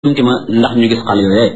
bunti ma ndax ñu gis xale yooyee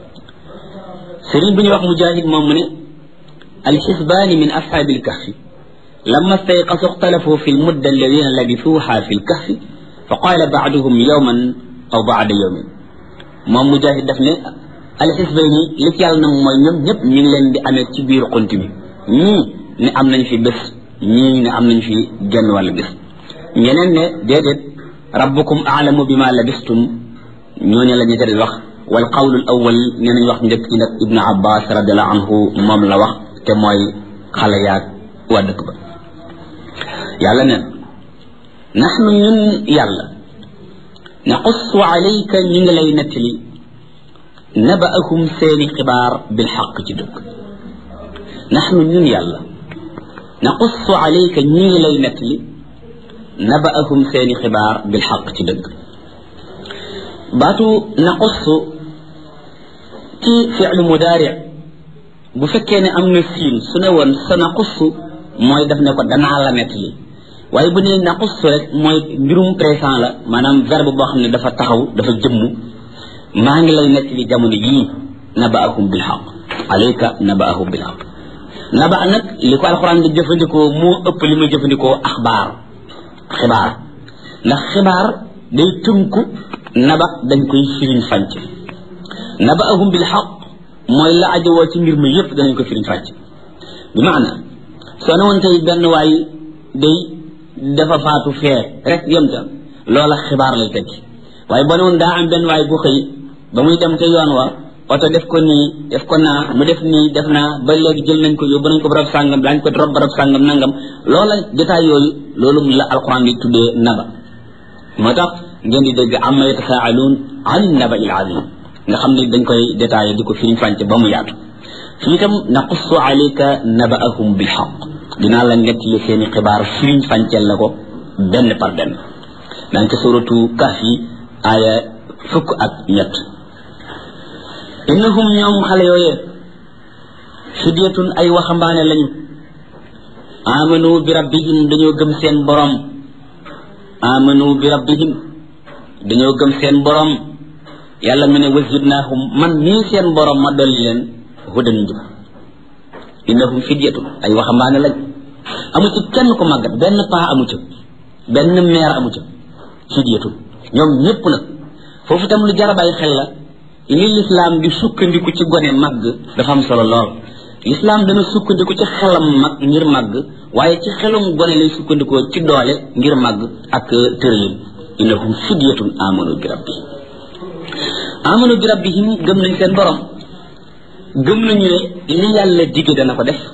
sëriñ bu ñuy wax mujahid moom mu ne alxisbaani min ashaabi alkahfi lamma stayqasu ixtalafu fi lmudda alladina labisuuha fi lkahfi fa qaala baaduhum yowman aw baada yowmin moom mujahid daf ne alxisbayni li ci yàlla na mooy ñoom ñëpp ñu ngi leen di amee ci biir xunt bi ñii ne am nañ fi bés ñii ne am nañ fi genn wàll bés ñeneen ne déedéet rabbukum aalamu bima labistum ñooñu la ñu tëdd wax wal qawlul awwal nee nañ wax njëkk ci nag ibnu abbas radiallahu anhu moom la wax te mooy xale yaag waa dëkk ba yàlla neen naxnu ñun yàlla naqussu alayka ñu ngi lay nettali nabaahum seeni xibaar bil xaq ci dëgg naxnu ñun yàlla naqussu alayka ñu ngi lay nettali nabaahum seeni xibaar bil xaq ci dëgg baatu naqussu ci fi'lu mudaari bu fekkee ne am na siin su ne woon sa naqussu mooy daf ne ko danaa la nettali waaye bu nee naqussu rek mooy mbirum présent la maanaam verbe boo xam ne dafa taxaw dafa jëmm maa ngi lay nettali jamono yii nabaahum bil xaq alayka nabaahum bil xaq naba nag li ko alxuraan di jëfandikoo moo ëpp li muy jëfandikoo axbaar xibaar ndax xibaar day tënku naba dañ koy firiñ fànc nabaahum bil xaq mooy la ajowoo ci mbir mi yëpp danañ ko firiñ fànc bi maana soo ne woon tey benn waay day dafa faatu fee rek yem ca loola xibaar lay tekki waaye boo ne woon daa am benn waay bu xëy ba muy dem ca yoon wa oto def ko nii def ko naa mu def nii def naa ba léegi jël nañ ko yóbbu nañ ko barab sàngam daañ ko rob barab sàngam nangam loola jotaay yooyu loolu la alquran di tuddee naba moo tax ngeen di dégg amma yatasaaluun an naba il azim nga xam ne dañ koy détaillé di ko firiñ fànce ba mu yaatu fii itam naqussu alayka nabaahum bil xaq dinaa la nettali seeni xibaar firiñ fànceel la ko benn par benn daañ ko suratu kaf yi aaya fukk ak ñett innahum ñoom xale yooyee fidyatun ay waxambaane lañu amanu bi rabbihim dañoo gëm seen borom amanu bi rabbihim dañoo gëm seen borom yàlla mu ne wazidnaahum man nii seen borom ma dolli leen hudan njub innahum fidyatun ay waxambaane lañ amu ci kenn ko màggat benn paa amu ca benn meer amu ca fidyatun ñoom ñépp nag foofu itam lu jar a bàyyi xel la li lislaam di sukkandiku ci gone màgg dafa am solo lool lislaam dana sukkandiku ci xelam mag ngir màgg waaye ci xelum gone lay sukkandikoo ci doole ngir màgg ak tërëyin innahum fidyatun amanu bi rabbihim amanu bi rabbihim gëm nañ seen borom gëm nañu ne li yàlla dige dana ko def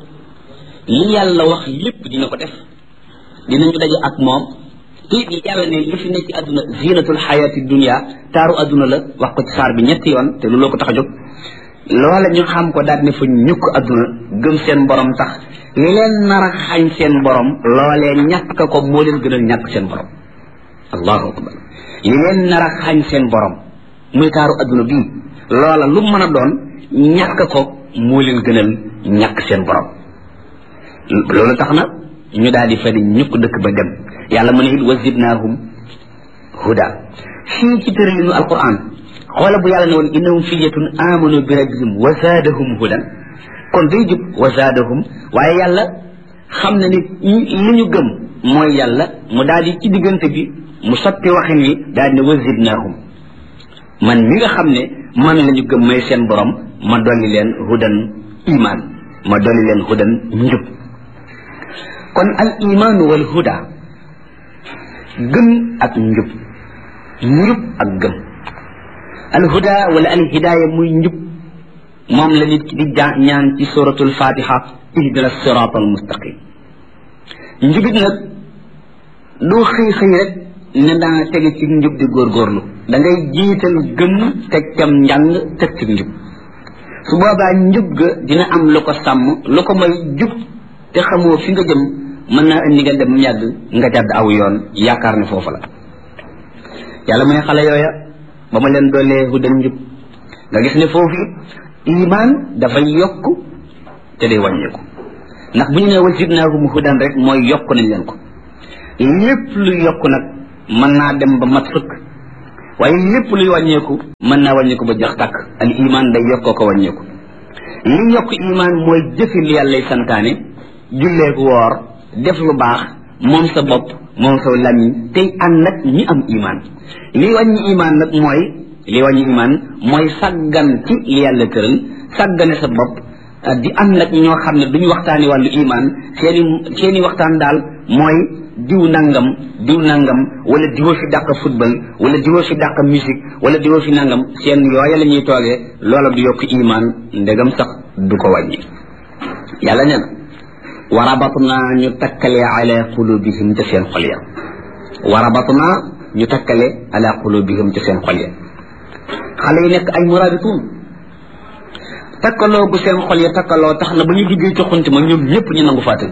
li yàlla wax lépp dina ko def dinañu daje ak moom te it yàlla ne li fi nekk ci àdduna zinatul xayaati dunia taaru àdduna la wax ko ci saar bi ñetti yoon te looloo ko tax a jóg loola ñu xam ko daal ne fa ñukk àdduna gëm seen borom tax li leen nar a xañ seen borom loolee ñàkk ko moo leen gënal ñàkk seen borom allahu akbar li leen nar a xañ seen borom muy taaru àdduna bii loola lu mën a doon ñàkk ko moo leen gënal ñàkk seen borom loolu tax na ñu daal di fa di ñukk dëkk ba dem yàlla mu ne it wa zidnaahum huda fii ci tëralinu alquran xoola bu yàlla ne woon innahum fidyatun amanu bi rabbihim wa zaadahum hudan kon day jub wa zaadahum waaye yàlla xam na ni li ñu gëm mooy yàlla mu daal di ci diggante bi mu sotti waxin wi daal di ne wa zidnaahum man mi nga xam ne man la ñu gëm may seen borom ma dolli leen hudan iman ma dolli leen hudan njub kon al imaanu wal huda gëm ak njub njub ak gëm al huda wala al hidaaya muy njub moom la nit ki di ñaan ci suratul fatiha ihdina sirat al mustaqim njubit nag doo xëy xëy rek ne daa tege ci njub di góorgóorlu da ngay jiital gëm teg cam njàng teg ci njub su boobaa njub ga dina am lu ko sàmm lu ko may jub te xamoo fi nga jëm mën naa indi nga dem yàgg nga jàdd aw yoon yaakaar ne foofu la yàlla mu ne xale yooya ba ma leen doolee hudan njub nga gis ne foofu iman dafay yokk te day wàññeeku ndax bu ñu nee wa zidnaahum hudan rek mooy yokk nañ leen ko lépp lu yokk nag mën naa dem ba mat sëkk waaye lépp luy wàññeeku mën naa wàññeeku ba jox takk al iman day yokkoo ko wàññeeku li yokk iman mooy jëfi li yàllay santaane julleeku woor def lu baax moom sa bopp moom sa lamiñ tey ànd nag ñi am iman li wàññi iman nag mooy li wàññi iman mooy sàggan ci li yàlla tëral sàggane sa bopp di ànd nag ñoo xam ne duñu waxtaani wàllu iman seeni seeni waxtaan daal mooy diw nangam diw nangam wala diwa fi dàq football wala diwa fi dàq musique wala diwa fi nangam seen yooya la ñuy toogee loola du yokk iman ndegam sax du ko wàññi yàlla nee na warabatna ñu takkale ala qulubihim ca seen xol ya warabatna ñu takkale ala qulubihim ca seen xol ya xale yi nekk ay murabituun takkaloo gu seen xol ya takkaloo tax na ba ñu duggee ci xunti ma ñoom ñëpp ñu nangu faa tëdd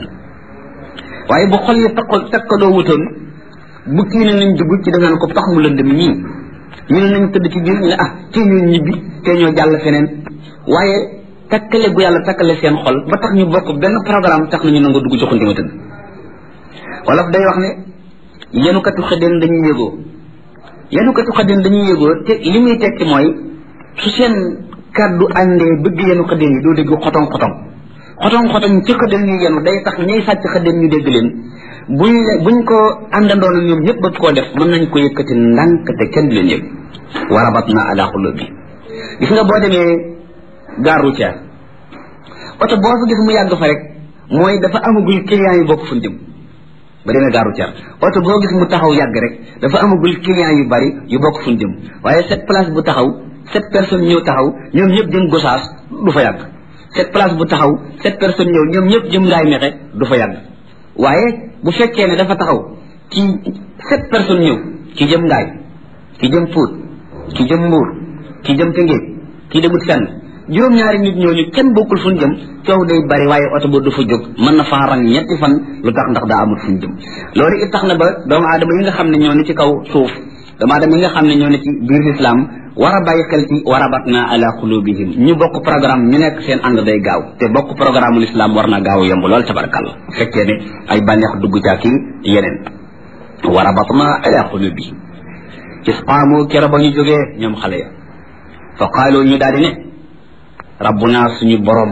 waaye bu xol ya takkal takkaloo wutoon bu kii ne nañ dugg ci dangaan ko tax mu lëndëm ñii ñu ne nañ tëdd ci biir ñu ne ah te ñoo ñibbi te ñoo jàll feneen waaye takkale gu yàlla takkale seen xol ba tax ñu bokk benn programme tax nañu nangu dugg ci xunti ma tëdd wolof day wax ne yenukatu xëddeen dañuy yëgoo yenukatu xëddeen dañuy yëgoo te li muy tekki mooy su seen kàddu àndee bëgg yenu xëddeen yi doo dégg xotong xotong xotong xotong ci xëddeen ñu yenu day tax ñay sàcc xëddeen ñu dégg leen buñ buñ ko àndandoon ñoom ñëpp bëgg koo def mën nañ ko yëkkati ndànk te kenn du leen yëg warabat na ala xulubi gis nga boo demee gare routière oto boo fa gis mu yàgg fa rek mooy dafa amagul client yu bokk fu jëm ba demee gare routière oto boo gis mu taxaw yàgg rek dafa amagul client yu bari yu bokk fu jëm waaye cette place bu taxaw sept personnes ñëw taxaw ñoom ñëpp jëm gosaas du fa yàgg cette place bu taxaw sept personnes ñëw ñoom ñëpp jëm ngaay mexe du fa yàgg waaye bu fekkee ne dafa taxaw ci sept personnes ñëw ki jëm ngaay ki jëm Pout ki jëm Mbuur ki jëm Tëngéej ki demut fenn juróom-ñaari nit ñooñu kenn bokkul fu ñu jëm coow day bari waaye oto ba du fa jóg mën na faa rang ñetti fan lu tax ndax daa amul fu ñu jëm loolu it tax na ba doomu aadama yi nga xam ne ñoo ne ci kaw suuf doomu aadama yi nga xam ne ñoo ne ci biir lislaam war a bàyyi xel ci warabatna ala qulubihim ñu bokk programme ñu nekk seen ànd day gaaw te bokk programme l'islam war na gaaw yomb lool tabarakàlla fekkee ne ay bànneex dugg ca ki yeneen warabatna ala qulubihim isqaamu kero ba ñu jógee ñoom xale ya fa qaalu ñu daal di ne rabbuna suñu borom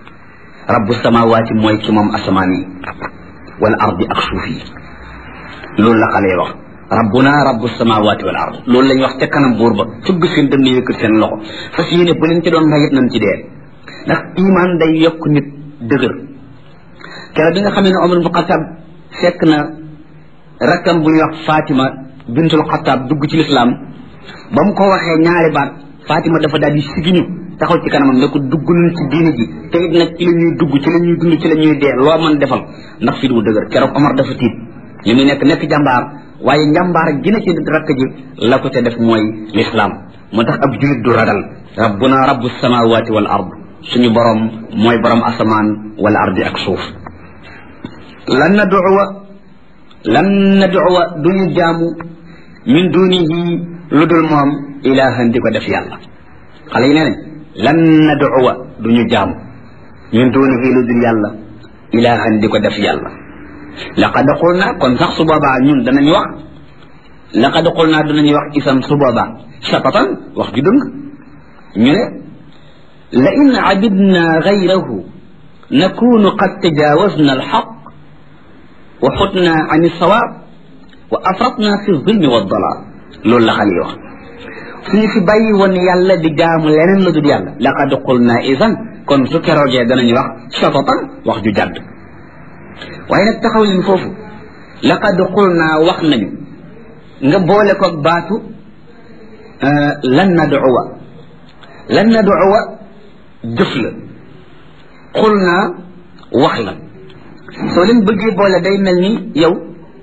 rabbu samawaati mooy ki moom asamaan yi wal ardi ak suuf yi loolu la xale ya wax rabbuna rabbu samawati wal ard loolu lañ wax ca kanam buur ba fëgg seen dënn yëkkat seen loxo fas yéene bu leen ci doon mayit nañ ci dee ndax iman day yokk nit dëgër keroog bi nga xam ne Omar bu Xataab fekk na rakkam bu ñuy wax Fatima bintul Xataab dugg ci lislaam ba mu ko waxee ñaari baat Fatima dafa daal di sigiñu taxaw ci kanamam ne ko dugg nañ ci diine ji te it nag ci la ñuy dugg ci la ñuy dund ci la ñuy dee loo mën defal ndax fi du dëgër keroog Omar dafa tiit li muy nekk nekk jàmbaar waaye njàmbaar gi na ci rakk ji la ko te def mooy lislaam moo tax ab julit du ragal rabbuna rabbu samawati wal ard suñu borom mooy borom asamaan wal ardi ak suuf lan nad'uwa lan nad'uwa duñu jaamu min dunihi lu dul moom ilahan di ko def yàlla xale yi nee nañ lan nad'uwa duñu jaamu min dunihi lu dul yàlla ilahan di ko def yàlla laqad qulna kon sax su boobaa ñun danañ wax laqad qulna danañu wax isam su boobaa shatatan wax ju dëng ñu ne la in abidna gayrahu nakunu qad tajawazna alxaq wa xutna an alsawaab wa afratna fi zulmi wa dalal loolu la xale yi wax suñu fi bàyyi woon yàlla di jaamu leneen la dul yàlla laqad qulna isan kon su keroogee danañu wax shatatan wax ju jàdd waaye nag taxaw leen foofu laqad xul naa wax nañu nga boole ko baatu lan nad'uwa lan nad'uwa jëf la xul naa wax la soo leen bëggee boole day mel ni yow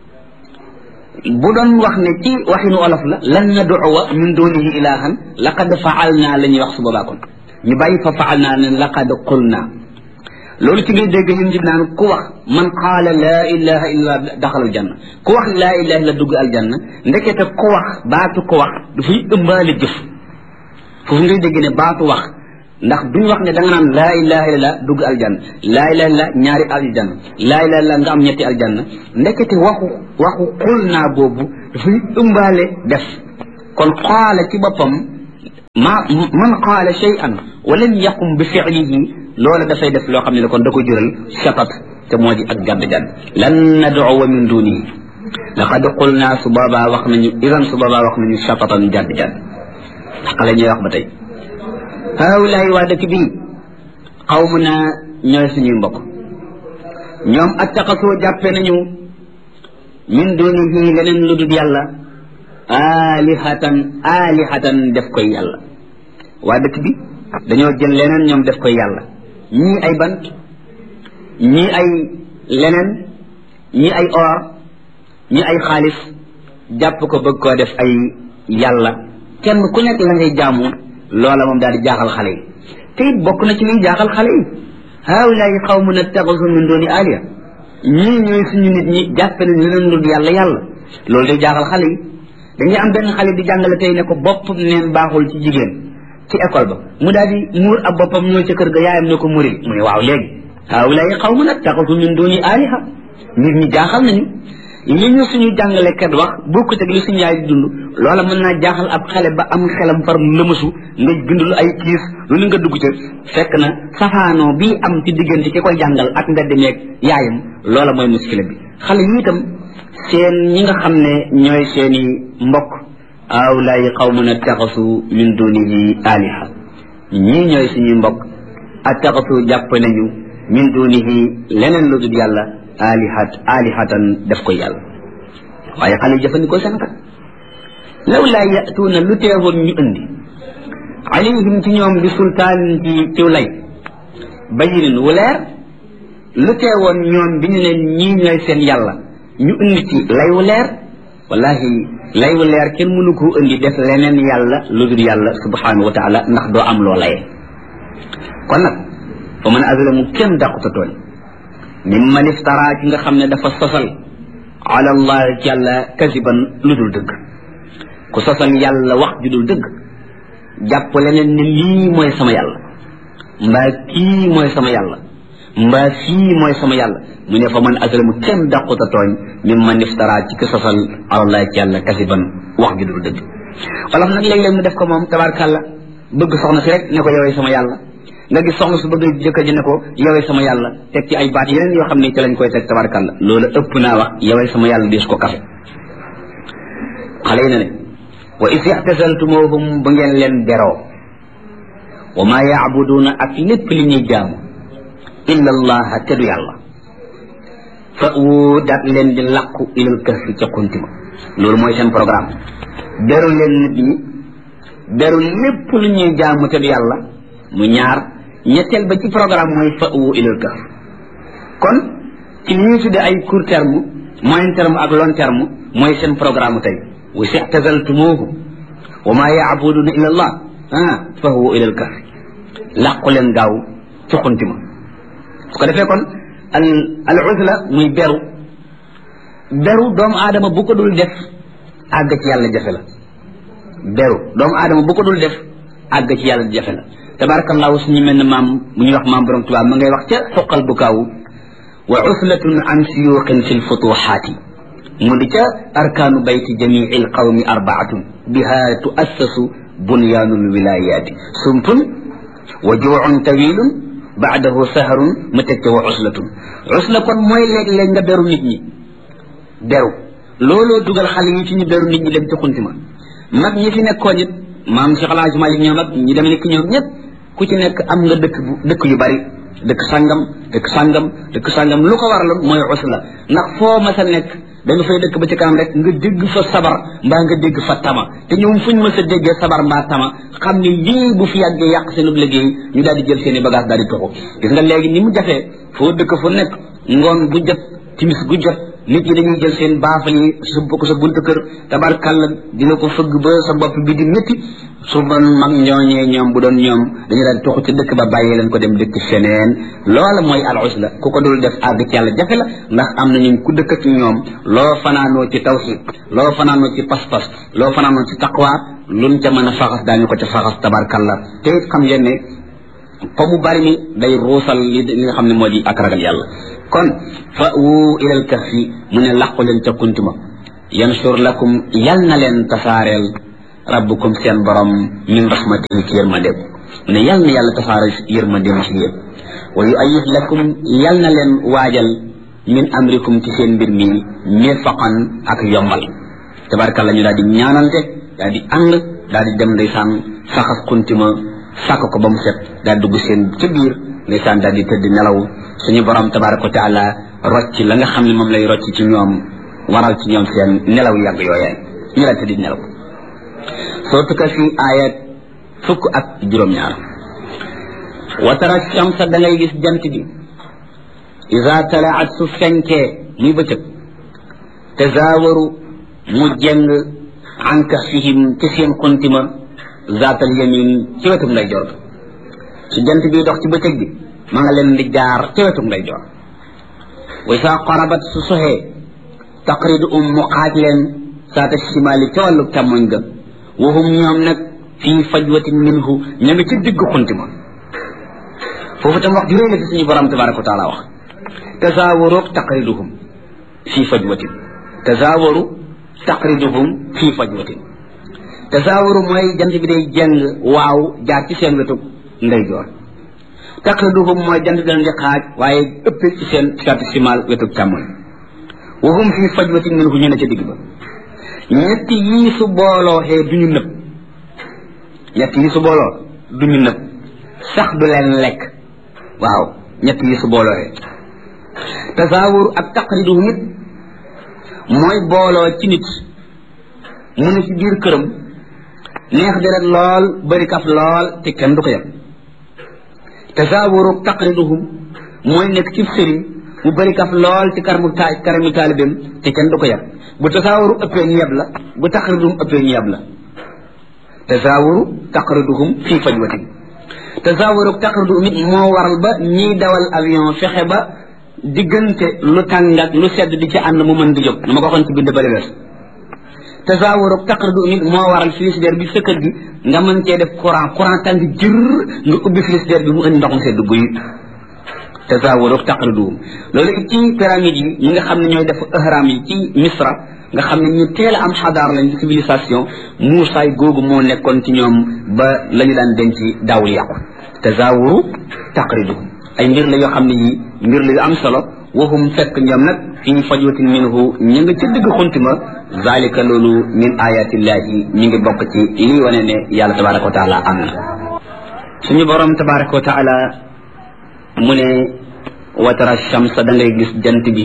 bu doon wax ne ci waxinu olof la lan nad'uwa min dunihi ilahan laqad faal naa la ñuy wax su boobaa kon ñu bàyyi fa faal naa ne laqad xul naa loolu ci ngay dégg ñun di naan ku wax man qaala laa ilaha illa daxal aljanna ku wax laa ilaha illa dugg aljanna ndekete ku wax baatu ko wax dafay ëmbaale jëf foofu ngay dégg ne baatu wax ndax duñ wax ne da nga naan laa ilaha illa dugg aljanna laa ilaha illa ñaari aljanna laa ilaha illa nga am ñetti aljanna ndekete waxu waxu xul naa boobu dafay ëmbaale def kon qaala ci boppam ma man qaala shay'an wa lam yaqum bi fi'lihi loola dafay def loo xam ne kon da ko jural shatat te moo di ak gàdd gàdd lan nad'uwa min dunihi laqad qulna su boobaa wax nañu idan su boobaa wax nañu shatatan gàdd gàdd xale ñuy wax ba tey haawulaay waa dëkk bii qawmuna ñooy suñuy mbokk ñoom attaqasoo jàppe nañu min dunihi leneen lu dul yàlla alihatan alihatan def koy yàlla waa dëkk bi dañoo jël leneen ñoom def koy yàlla ñii ay bant ñii ay leneen ñii ay or ñii ay xaalis jàpp ko bëgg koo def ay yàlla kenn ku nekk la ngay jaamu loola moom daal di jaaxal xale yi te it bokk na ci liy jaaxal xale yi haawulaay xawmun ittaxasu min dooni aliya ñii ñooy suñu nit ñi jàppe nañ leneen lu dul yàlla yàlla loolu day jaaxal xale yi dañuy am benn xale di jàngale tey ne ko bopp neen baaxul ci jigéen ci école ba mu daal di muur ab boppam ñëw ca kër ga yaayam ne ko muril mu ne waaw léegi haawulaay xawmun ittaxasu min dooni aliha nit ñi jaaxal nañu li ñu suñu jàngalekat wax bokkut ak li suñu yaay di dund loola mën naa jaaxal ab xale ba am xelam far lëmasu nga bind lu ay kiis lu ni nga dugg ca fekk na safaanoo bii am ci diggante ki koy jàngal ak mbedd meeg yaayam loola mooy muskila bi xale yi itam seen ñi nga xam ne ñooy seeni mbokk awlaay qawmun attaxasu min dunihi aliha ñii ñooy suñuy mbokk attaxasu jàpp nañu min dunihi leneen lu dul yàlla alihat alihatan def ko yàlla waaye xale yi jëfandikoo seen kat law laa yatuuna lu teewoon ñu indi alayhim ci ñoom bi sultaan ci ciw lay bayinin wu leer lu teewoon ñoom bi ñu leen ñii ñooy seen yàlla ñu indi ci lay wu leer wallahi lay wu leer kenn mënu koo indi def leneen yàlla lu dul yàlla subhanahu wa taala ndax doo am loo laye kon nag fa man azlamu kenn dàquta tooñ mimman iftara ci nga xam ne dafa sosal ala allah yàlla kasiban lu dul dëgg ku sosal yàlla wax ju dul dëgg jàpp leneen ne lii mooy sama yàlla mbaa kii mooy sama yàlla mbaa fii mooy sama yàlla mu ne fa man aslamu kenn dàquta tooñ mimman iftara ci ku sosal ala allah yàlla kasiban wax ju dul dëgg wala nag léeg-léeg mu def ko moom tabarkàlla bëgg soxna si rek ne ko yowee sama yàlla nga gis soxna su bëgg jëkkër ji ne ko yowee sama yàlla teg ci ay baat yeneen yoo xam ne ci lañ koy teg tabarkalla loolu ëpp naa wax yowee sama yàlla diis ko kafe xale yi ne ne wa is ixtasaltumuhum ba ngeen leen beroo wa maa yaabuduuna ak lépp li ñuy jaamu illa allaha te du yàlla fa wu daat leen di làqu ilal kahfi ca kuntima loolu mooy seen programme beru leen nit ñi beru lépp lu ñuy jaamu te du yàlla mu ñaar ñetteel ba ci programme mooy fa wu ilal kahf kon ci li ñuy tudde ay court terme moyen terme ak long terme mooy seen programme tey wa sixtazaltumuuhu wa maa yaabuduuna illa allah ah fa wu ilal kahf làqu leen gaaw ci xunti ma su ko defee kon al al uzla muy beru beru doomu aadama bu ko dul def àgg ci yàlla jafe la beru doomu aadama bu ko dul def àgg ci yàlla jafe la tabarakallahu suñu mel ne maam mu ñuy wax maam borom tubaab ma ngay wax ca xoqal bu kaaw wa uslatun an siyuqin fi lfutuxaati mu di ca arkaanu bayti jamii alqawmi arbaatun biha tuassasu bunyaanu lwilayaati sumtun wa juucun tawilun baadahu saharun mu teg ca wa uslatun usla kon mooy léeg-léeg nga beru nit ñi beru looloo dugal xale yi ci ñu beru nit ñi dem ci xunti ma mag ñi fi nekkoon it maam Cheikh El Hadj Malick ñoom ak ñi demee nekk ñoom ñëpp ku ci nekk am nga dëkk bu dëkk yu bari dëkk sangam dëkk sangam dëkk sangam lu ko waraloon mooy usla ndax foo mas a nekk da nga fay dëkk ba ci kanam rek nga dégg fa sabar mbaa nga dégg fa tama te ñoom fuñ mës a déggee sabar mbaa tama xam ne lii bu fi yàggee yàq seen liggéey ñu daal di jël seen i bagage daal di toxu gis nga léegi ni mu jafee foo dëkk fu nekk ngoon bu jot timis gu jot nit ñi dañuy jël seen baafal yi sump ko sa buntu kër tabarkàlla dina ko fëgg ba sa bopp bi di métti su doon mag ñooñee ñoom bu doon ñoom dañu daan toxu ci dëkk ba bàyyi leen ko dem dëkk feneen loola mooy al usla ku ko dul def àgg ci yàlla jafe la ndax am na ñu ku dëkk ak ñoom loo fanaanoo ci tawxid loo fanaanoo ci pas-pas loo fanaanoo ci taqwa luñ ca mën a faxas daañu ko ca faxas tabarkàlla te it xam ngeen ne fa mu bari mi day ruusal li li nga xam ne moo di ak ragal yàlla kon fa wu ilal kahfi mu ne làqu leen ca kuntuma yansur lakum yal na leen tasaareel rabbukum seen borom min rahmatihi ci yërmande mu ne yal na yàlla tasaara yërmande ci yéen wa yu ayid lakum yal na leen waajal min amrikum ci seen mbir mi mirfaqan ak yombal tabarkalla ñu daal di ñaanante daal di ànd daal di dem ndeysaan saxas kuntima sàkk ko ba mu set daal dugg seen ca biir ndeysaan daal di tëdd nelaw suñu borom tabaraka wa taala rocc la nga xam ne moom lay rocc ci ñoom waral ci ñoom seen nelaw yàgg yooyee ñu la tëdd nelaw soo tukka fi aayat fukk ak juróom-ñaar wa tara shamsa da ngay gis jant bi ida talaat su fenkee muy bëccëg tazaawaru mu jeng an kahfihim ci seen kontima zaatal yamin ci wetum nday jor su jant bi dox ci bëccëg bi ma nga leen di jaar ci wetum nday jor wa isa qarabat su soxee taqridu um mu xaaj leen saata shimaali ca wàllu càmmoñ ga wahum ñoom nag fii fajwatin minhu ña nga ci digg kontima foofu tam wax ju réy la ci suñu borom tabaraka wa taala wax tazaawaru taqriduhum fii fajwatin tazaawaru taqriduhum fii fajwatin tazaawaru mooy jant bi day jeng waaw jaar ci seen wetu ndeyjoor taqriduhum mooy jant bi leen di xaaj waaye ëpp ci seen saati simal wetu càmmoñ wahum fii fajwatin minhu ñu ne ca digg ba ñetti yii su booloo xee du ñu nëb ñetti yii su booloo du ñu nëb sax du leen lekk waaw ñetti yii su booloo xee tasaawur ak taqriduhum it mooy booloo ci nit mu ne ci biir këram neex deret lool bari kaf lool te kenn du ko yem tasaawuru taqriduhum mooy nekk ci sëriñ mu bari kaf lool ci karamu ta karamu taalibeem te kenn du ko yem bu tasaawuru ëppee ñu yeb la bu taqriduhum ëppee ñu yeb la tasaawuru taqriduhum fii fajwatin tasaawuru taqriduhum it moo waral ba ñiy dawal avion fexe ba diggante lu tàng ak lu sedd di ci ànd mu mën di jóg na ma ko waxoon ci bind bari wees tasawuru taqridu nit moo waral frigidaire bi sa kër gi nga mën cee def courant courant tàng jër nga ubbi frigidaire bi mu indi ndoxum sedd guy tasawuru taqridu loolu it ci pyramide yi ñi nga xam ne ñooy def ihram yi ci misra nga xam ne ñu teel a am xadaar lañ ci civilisation muusaay googu moo nekkoon ci ñoom ba la ñu daan denc daawul yàqu tasawuru taqridu ay mbir la yoo xam ne yi mbir la yu am solo waxum fekk ñoom nag fii fajwatin minhu ñu nga ca digg xuntima zalika loolu min ayatillahi mi ngi bokk ci lii wane ne yàlla tabaraka wa taala am na suñu borom tabaraka wa taala mu ne watara shamsa da ngay gis jant bi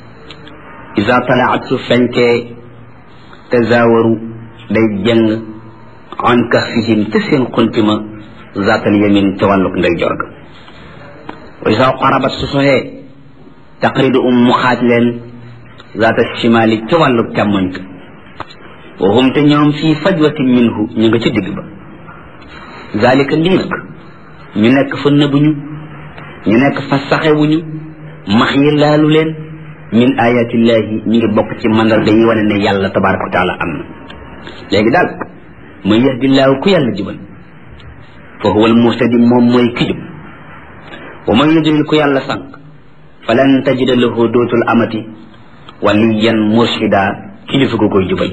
isa talaat su fenkee tazawaru day jëng an kahfihim te seen xuntima zatal yamin ca wàlluk ndey jorga wa isa qarabat su soxee taqridu um mu xaaj leen zaata shimali ca wàllu càmmoñ ka wa hum te ñoom fii fajwatin minhu ñu nga ca digg ba zalika lii nag ñu nekk fa nëbuñu ñu nekk fa saxewuñu max yi laalu leen min ayatillahi ñu ngi bokk ci mandarga yi wane ne yàlla tabaraka wa taala am na léegi daal man yahdillaahu ku yàlla jubal fa huwa almuhtadi moom mooy ki jub wa man yudlil ku yàlla sànq falan tajida lahu dootul amati waliyan murshida kilifa ko koy jubal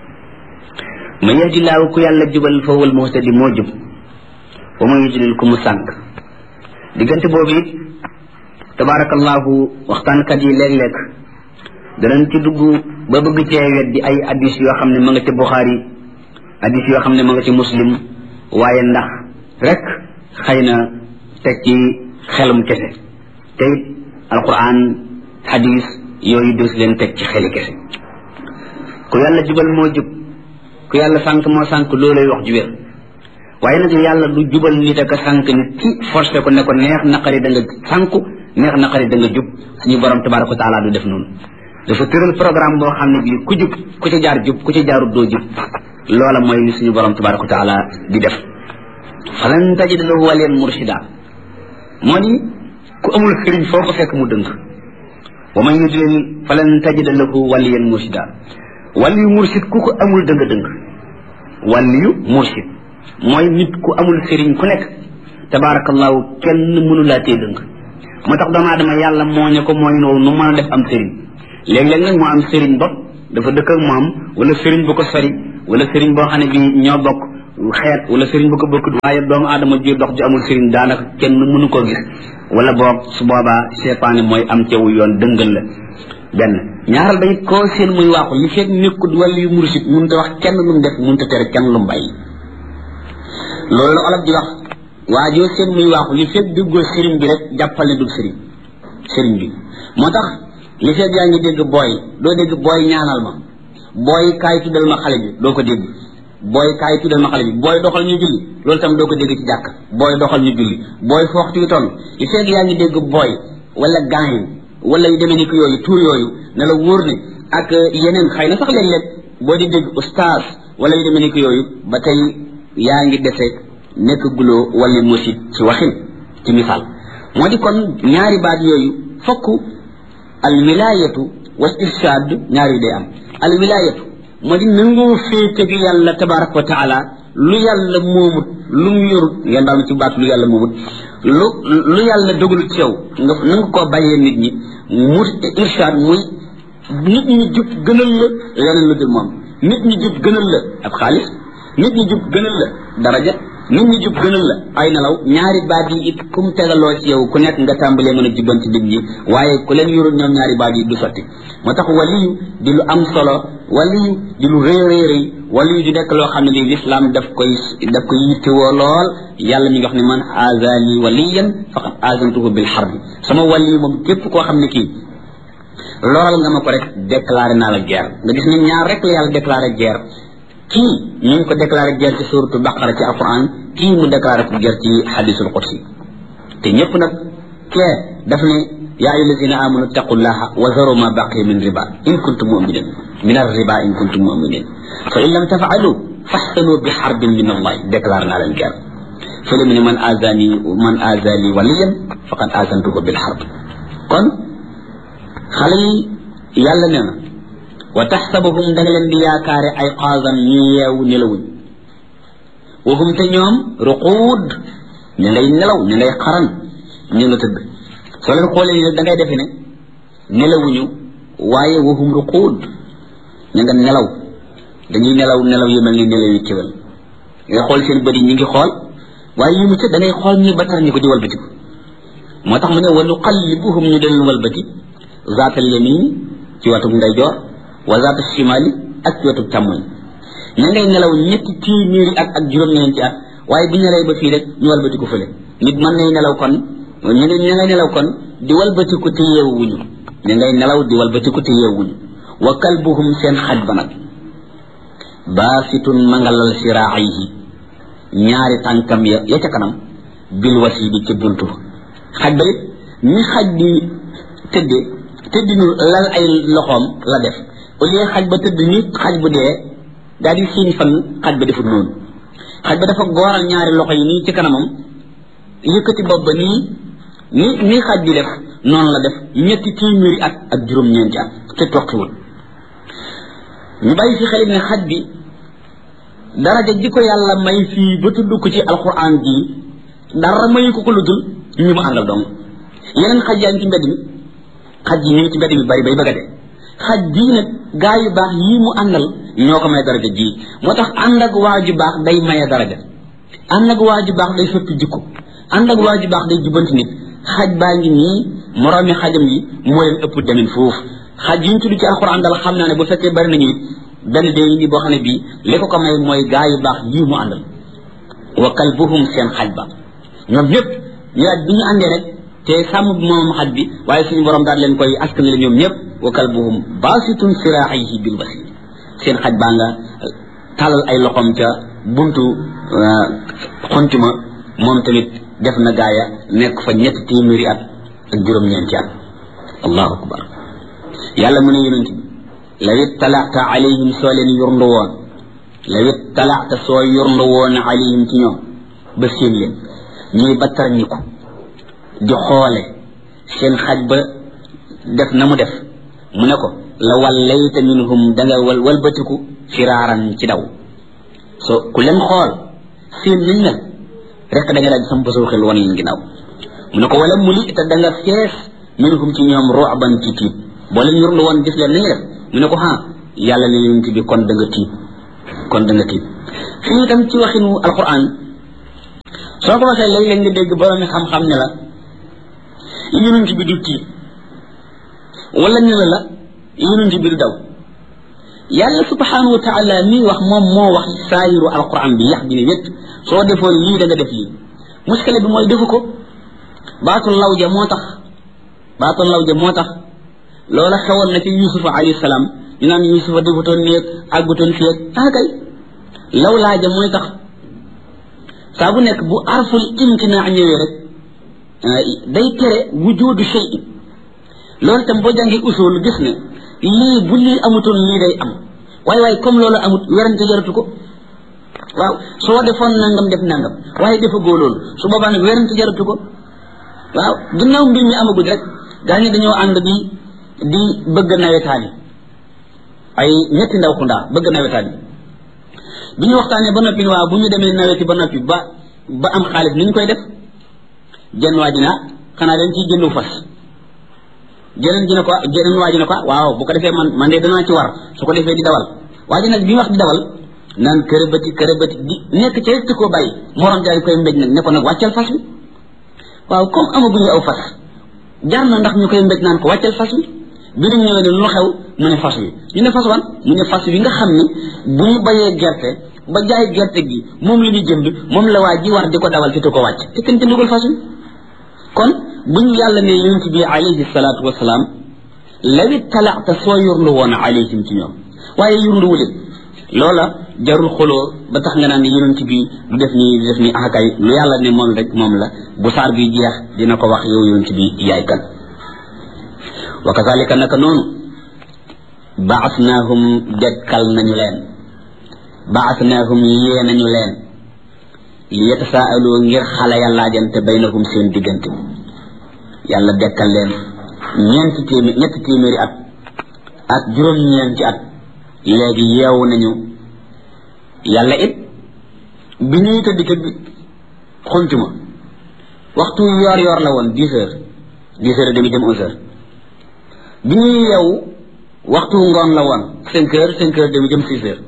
man yahdillahu ku yàlla jubal fa huwa almuhtadi moo jub wa man yudlil ku mu sànq diggante boobu it tabarakallahu waxtaankat yi léeg-léeg danañ ci dugg ba bëgg cee weddi ay addis yoo xam ne ma nga ca buxaari addis yoo xam ne ma nga ci muslim waaye ndax rek xëy na teg ci xelum kese te it alquran hadis yooyu des leen teg ci xeli kese ku yàlla jubal moo jub ku yàlla sànq moo sànq loolay wax ju wér waaye nag yàlla du jubal nit ak a sànq nit ci forcé ko ne ko neex naqari da nga sànku neex naqari da nga jub suñu borom tabaraka wa taala du def noonu dafa tëral programme boo xam ne bii ku jub ku ci jaar jub ku ci jaarut doo jub loola mooy li suñu borom tabaraka wa taala di def falan tajid lahu waliyan murshida moo di ku amul sëriñ foo ko fekk mu dëng wa man yudlil falan tajid lahu waliyan murshida waliyu mursid ku ko amul dëng dëng waliyu mursid mooy nit ku amul sëriñ ku nekk tabarakallahu kenn mënu laa tee dëng moo tax doomu aadama yàlla moo ñu ko mooy noonu nu mën a def am sëriñ léeg-léeg nag moo am sëriñ bopp dafa dëkk ak moom wala sëriñ bu ko sori wala sëriñ boo xam ne bi ñoo bokk xeet wala sëriñ bu ko bokkut waaye doomu aadama ji dox ju amul sëriñ daanaka kenn mënu koo gis wala boog su boobaa seytaane mooy am cewu yoon dëngal la benn ñaaral ba it koo seen muy waaxu li fekk nekkut wala yu mursit mun te wax kenn lu mu def mun te tere kenn lu mu bàyyi loolu la olof di wax waa joo seen muy waaxu li fekk duggoo sëriñ bi rek jàppal ne dug sëriñ sëriñ bi moo tax li fekk yaa ngi dégg booy doo dégg booy ñaanal ma booy kaay tuddal ma xale bi doo ko dégg booy kaay tuddal ma xale bi booy doxal ñu julli loolu tam doo ko dégg ci jàkk booy doxal ñu julli booy foox ci toll li fekk yaa ngi dégg booy wala gaañ wala yu demee ni ko yooyu tuur yooyu ne la wóor ne ak yeneen xëy na sax léeg-léeg boo di dégg ustaas wala yu demee ni ko yooyu ba tey yaa ngi dese nekk guloo wala musit ci waxin ci misaal moo di kon ñaari baat yooyu fokk al wilayatu wal irshad ñaari day am al wilayatu moo di nangoo féete gi yàlla tabaraka wa taala lu yàlla moomut lu mu yorut ngeen daal ci baat lu yàlla moomut lu lu yàlla dogalut ci yow nga nanga koo bàyyee nit ñi mu irshad muy nit ñi jub gënal la leneen lu dul moom nit ñi jub gënal la ab xaalis nit ñi jub gënal la daraja nit ñi jub gënal la ay nelaw ñaari baat yi it kum tegaloo ci yow ku nekk nga tàmbalee mën a jubbanti nit ñi waaye ku leen yorul ñoom ñaari baat yi du sotti moo tax waliyu di lu am solo waliyu di lu rëy rëy rëy waliyu di nekk loo xam ne lii lislaam daf koy daf koy yittewoo lool yàlla mi ngi wax ne man azali waliyan faqad azantuhu bil harbi sama waliyu moom képp koo xam ne kii loral nga ma ko rek déclaré naa la guerre nga gis ne ñaar rek la yàlla déclaré guerre kii ñu ngi ko déclaré guerre ci suratu baqara ci alquran kii mu déclaré ko guerre ci hadisul qudsi te ñëpp nag kee daf ne yaa ayu lazina amanu taqullaha wa zaru ma baqiya min riba in kuntum muminin min arriba in kuntum muminin fa in lam tafalu faxtanu bi xarbin min allah déclaré naa leen guerre fële mu ne man azani man azali waliyan faqad azantuhu bil xarb kon xale yi yàlla nee na wa taxsabuhum da nga leen di yaakaare ay xaasan ñu yeewu nelawuñ waxum te ñoom ruquud ñu ngay nelaw ñu ngay xaran ñu nga tëdd soo leen xoolee ni da ngay defe ne nelawuñu waaye waxum ruquud ñu nga nelaw dañuy nelaw nelaw yu mel ni nelaw yu kéwél nga xool seen bët yi ñu ngi xool waaye yu mu ca da ngay xool ñuy battar ñu ko di walbatiku moo tax mu ne wa nuqallibuhum ñu del walbati zaatal yamin ci watum ndeyjoor wa zaata shimali ak ci wetu càmmoñ ña ngay nelaw ñetti téeméeri at ak juróom-ñeenti at waaye bu ñu nelawee ba fii rek ñu walbatiku fële nit mën nay nelaw kon ñu ngi ña ngay nelaw kon di walbatiku te yeewuñu ña ngay nelaw di walbatiku te yeewuñu wa kalbuhum seen xaj ba nag baasitun mangalal siraayihi ñaari tànkam ya ya ca kanam bil wasi bi ca buntu ba xaj ba it ni xaj di tëdde tëddinu lal ay loxoom la def au lieu xaj ba tëdd ni xaj bu dee daal di siin fan xaj ba defut noonu xaj ba dafa gooral ñaari loxo yi nii ci kanamam yëkkati bopp ba nii ni ni xaj di def noonu la def ñetti téeméeri at ak juróom-ñeenti at te toqiwul ñu bàyyi fi xel ne xaj bi daraja ji ko yàlla may fii ba tudd ko ci alquran ji dara mayu ko ko lu dul ñu mu àndal dong yeneen xaj yaa ngi ci mbedd mi xaj yi ñu ngi ci mbedd mi bari bay bëgg a de xaj bii nag gaa yu baax yii mu àndal ñoo ko may daraja ji moo tax ànd ak waa ju baax day maye daraja ànd ak waa ju baax day soppi jikko ànd ak waa ju baax day jubanti nit xaj baa ngi nii moroomi xajam yi moo leen ëpp demin foofu xaj yi ñu tudd ci alxuraan dal xam naa ne bu fekkee bari nañu it benn dee yi boo xam ne bii li ko ko may mooy gaa yu baax yii mu àndal wa kalbuhum seen xaj ba ñoom ñëpp ñu laaj bi ñu àndee rek te sàmm bi moom xaj bi waaye suñu borom daal leen koy askan la ñoom ñëpp wa kalbuhum baasitun siraaxihi bil basir seen xaj baa nga talal ay loxoom ca buntu xontuma moom tamit def na gaaya nekk fa ñetti téeméeri at ak juróom-ñeenti at allahu akbar yàlla mu ne yonent bi law ittalaata alayhim soo leen yurndu woon law ittalaata soo yurndu woon alayhim ci ñoom ba seen leen ñuy battar ñi ko di xoole seen xaj ba def na mu def mu ne ko la wallayta minhum da nga wal walbatiku firaaran ci daw so ku leen xool seen liñ mel rek da nga daal sam basoo xel wan leen ginnaaw mu ne ko wala muli te da nga fees minhum ci ñoom ru'ban ci tiit boo leen yurlu woon gis leen nañu def mu ne ko ha yàlla ne yonent bi kon da nga tiit kon da nga tiit fii itam ci waxinu alquran soo ko waxee léeg-léeg nga dégg borom xam-xam ne la yonent bi du tiit wala ñu ne la yonent bi du daw yàlla subhanahu wa taala mii wax moom moo wax saayiru alquran bi yax bi ne wét soo defoon lii da nga def lii muskale bi mooy defu ko baatul lawja moo tax baatul lawja moo tax loola xewoon na ci yusufa alayhi salaam ñu naan yusufa defutoon néeg àggutoon fii ak ah kay law laaja mooy tax saa bu nekk bu arful imtinaa ñëwee rek day tere wujudu shay loolu itam boo jàngee usul gis ne lii bu lii amutoon lii day am waaye waaye comme loolu amut werante jaratu ko waaw soo defoon nangam def nangam waaye defa góo loolu su boobaa nag werante jaratu ko waaw ginnaaw mbir mi amagul rek gaa ñi dañoo ànd di di bëgg nawetaani ay ñetti ndaw ku ndaa bëgg nawetaani bi ñu waxtaanee ba noppi waaw bu ñu demee naweti ba noppi ba ba am xaalis ni ñu koy def jenn waa ji na xanaa dañ ciy jëndu fas jeneen ji ne ko jeneen waa ji ne ko waaw bu ko defee man man de danaa ci war su ko defee di dawal waa ji nag bi mu wax di dawal naan kërëbati kërëbati di nekk ca rek koo bàyyi morom daal di koy mbéj nag ne ko nag wàccal fas wi waaw comme amaguñu aw fas jaar na ndax ñu koy mbéj naan ko wàccal fas wi bi ñu ñëwee ne lu xew mu ne fas wi ñu ne fas wan mu ne fas wi nga xam ni bu ñu bayee gerte ba jaay gerte gi moom la ñu jënd moom la waa ji war di ko dawal te du ko wàcc te kenn jëndugul fas wi kon buñ yàlla ne yonent bi alayhi salaatu wasalaam lawi talaata soo yurlu woon alayhim ci ñoom waaye yurluwu leen loola jarul xoloo ba tax nga naan yonent bi du def nii du def nii akay lu yàlla ne moom rek moom la bu saar bi jeex dina ko wax yow yonent bi yaay kan wa kazalika naka noonu baasnaahum dekkal nañu leen baasnaahum yee nañu leen li yatasaaloo ngir xale ya laajante baynahum seen diggante yàlla dekkal leen ñeenti téeméer ñetti téeméeri at ak juróom-ñeenti at léegi yeewu nañu yàlla it bi ñuy tëdd ca xuntuma waxtu yoor yoor la woon dix heures dix heures et demi jëm onze heures bi ñuy yeewu waxtu ngoon la woon cinq heures cinq heures demi jëm six heures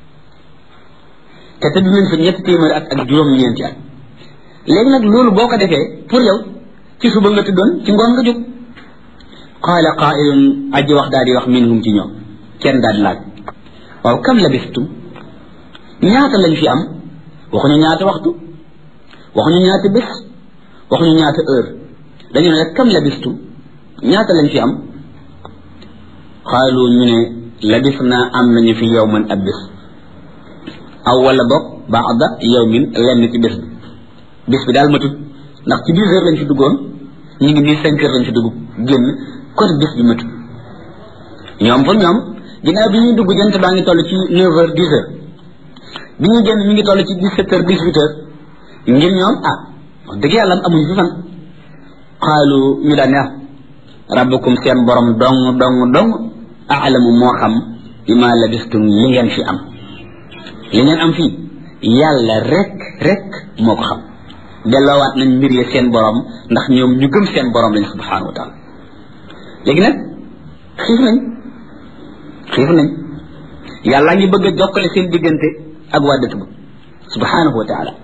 te tëdd nañ fa ñetti téeméeri at ak juróom-ñeenti at léegi nag loolu boo ko defee pour yow ci suba nga tëddoon ci ngoon nga jóg qaala qaailun aji wax daal di wax minhum ci ñoom kenn daal di laaj waaw kam labistum ñaata lañ fi am waxuñu ñaata waxtu waxuñu ñaata bés waxuñu ñaata heure dañu ne rek kam labistum ñaata lañ fi am xaalu ñu ne labis naa am nañu fi yow man ab bés aw wala boog baada yawmin lenn ci bés bi bés bi daal matut ndax ci dix heures lañ fi duggoon ñu ngi nii cinq heures lañ fi dugg génn kon bés bi matut ñoom pour ñoom ginnaaw bi ñuy dugg jant baa ngi toll ci neuf heures dix heures bi ñuy génn ñu ngi toll ci dix sept heures dix huit heures ngir ñoom ah wax dëgg yàlla amuñu fi fan xaalu ñu daan ne rabbukum seen borom dong dong dong aalamu moo xam bi ma labistum li ngeen fi am li ngeen am fii yàlla rek rek moo ko xam delloowaat nañ mbir ya seen borom ndax ñoom ñu gëm seen borom lañ subhanahu wa taala léegi nag xiif nañ xiif nañ yàlla ngi bëgg a jokkale seen diggante ak waa dëkk ba subhanahu wa taala